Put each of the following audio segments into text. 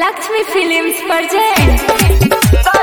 Lakshmi films present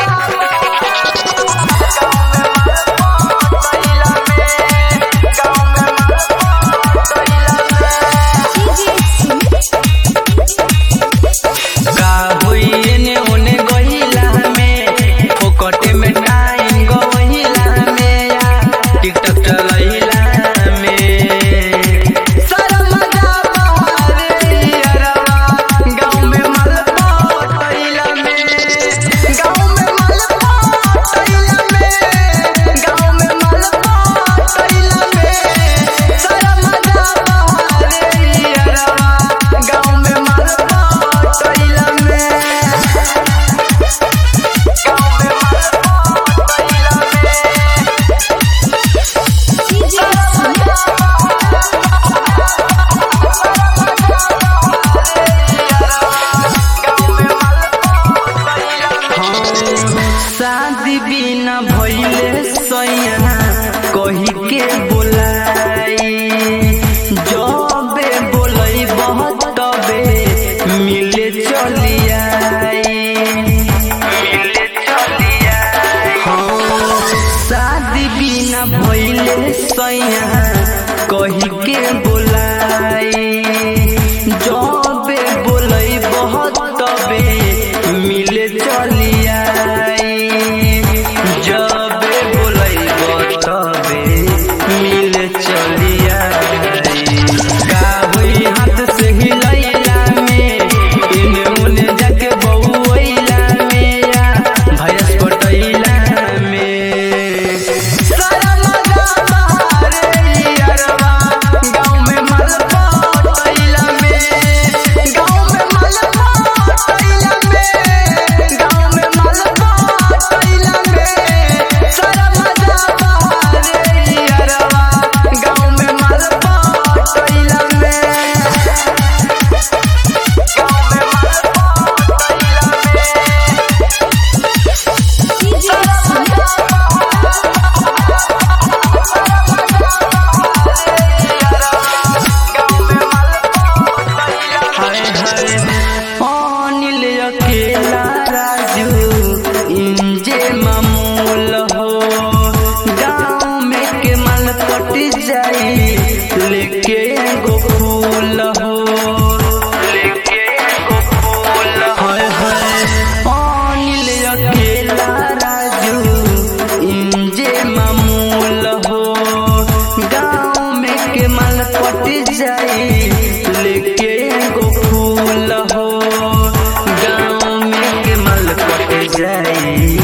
का होई एने ओने गहिला में फोकटे में टाइम गहिला में या टिकटॉक चलैला में सारा मजा बहारे यारवा गाँव में माल पटैला में गाँव में माल पटैला में गाँव में माल पटैला में सारा मजा बहारे यारवा गाँव में माल पटैला में शादी बिना भइले सैया कही के बोलाई जबे बोलई बहुत तबे मिले चलियाई मिले चलियाई हाँ शादी बिना भइले सैया कही के बोलाई जबे बोलई बहुत तबे मिले चलियाई जबे बोलई तबे मिले चलियाई का होई हाथ से हिलैला में इने उने जाके बउइला में या भैंस पटैला में सारा मजा बहारे यारवा गाँव में माल पटैला में गाँव में माल पटैला में गाँव में माल पटैला में सारा मजा बहारे यारवा गाँव में माल पटैला में गाँव में माल हाय हाय अनिल अकेला राजू इंजे मामूल हो गाँव में के माल पट जाई लेके एगो फूल हो लेके एगो फूल हाय हाय अनिल अकेला राजू इंजे मामूल हो गाँव में के माल पट जाई लेके एगो फूल हो गाँव में के माल पट जाई